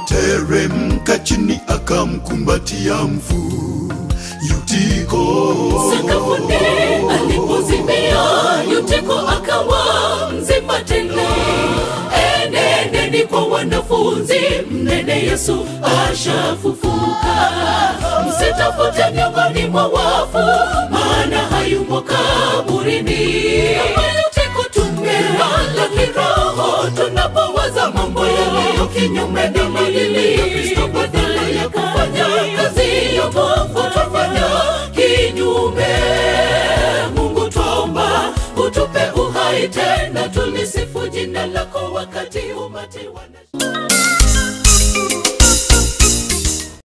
aliteremka chini akamkumbatia mfu Yutiko. sakafuni alipozimia yuteko akawa mzima tele enendeni kwa wanafunzi mnene yesu ashafufuka msitafute miongoni mwa wafu maana hayumo kaburini yuteko tumelala kiroho tunapowaza mambo yaliyo kinyume na maadili ya kristo badala ya kufanya kazi ya Mungu tufanya kinyume. Mungu tuomba utupe uhai tena, tulisifu jina lako wakati umati wana